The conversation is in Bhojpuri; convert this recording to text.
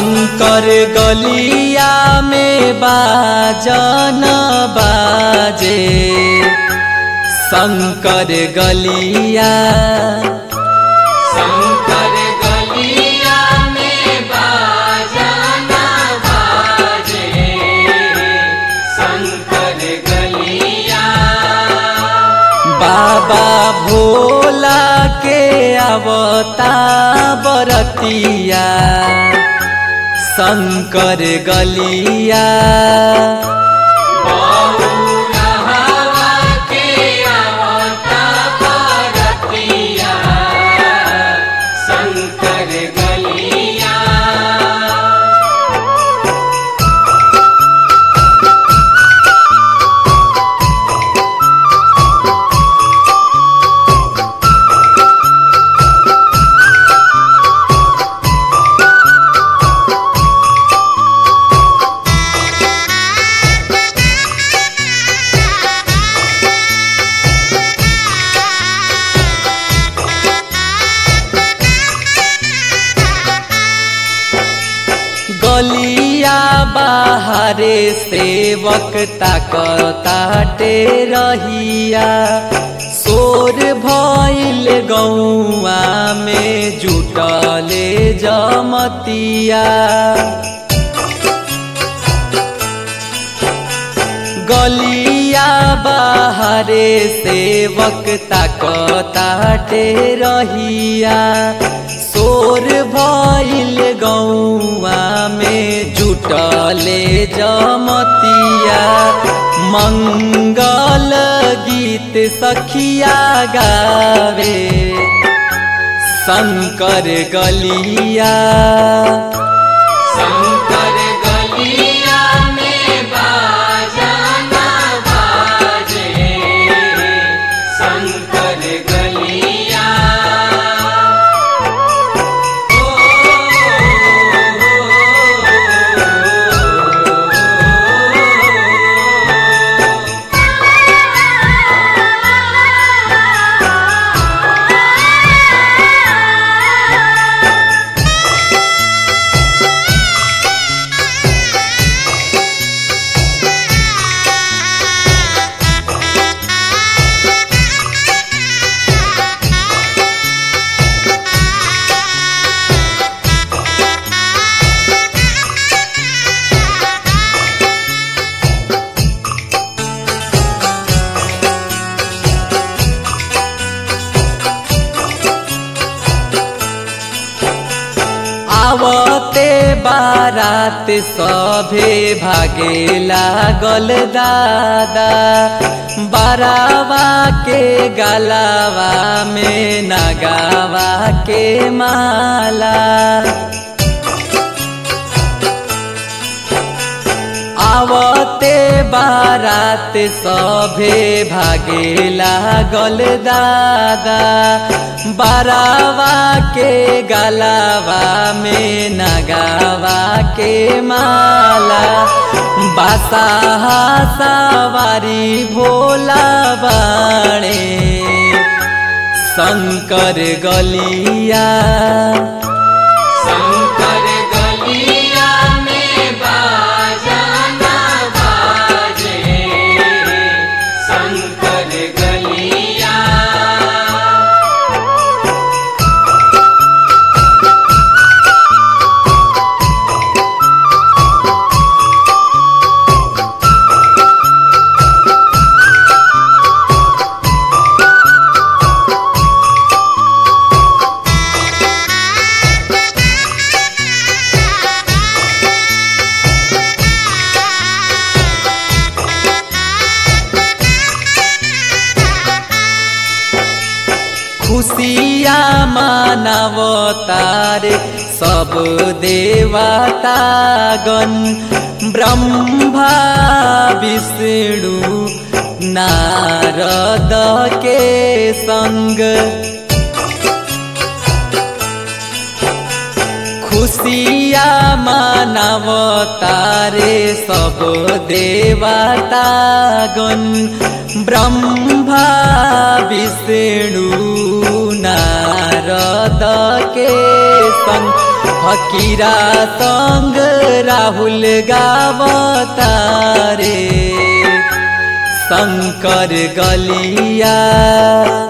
शंकर गलिया में बाजन बाजे शंकर गलिया शंकर गलिया में बाजाना बाजे शंकर गलिया बाबा भोला के अवता बरतिया शंकर गलिया बहुरा हवा के आवता भारतिया शंकर गलिया गलिया बाहरे सेवक ताकताटे रहिया सोर भइल गौआ में जुटले जमतिया गलिया बाहरे सेवक ताकताटे रहिया सोर भइल गौआ में जुटले जमतिया मंगल गीत सखिया गावे शंकर गलिया शंकर गलिया में बाजाना बाजे शंकर गलिया आवते बारात सभे भागे लागल दादा बारावा के गलावा में नगावा के माला आवते बारात सभे भागे लागल दादा बारावा के गलावा में नगावा के माला बासा सवारी भोला बाणे शंकर गलिया शंकर गलिया में बाजाना बाजे शंकर गलिया खुशिया मानवतारे सब देवतागण ब्रह्मा विष्णु नारद के संग खुशिया मानवतारे सब देवतागण ब्रह्मा विष्णु नारद के संग फकीरा संग राहुल गावतारे शंकर गलिया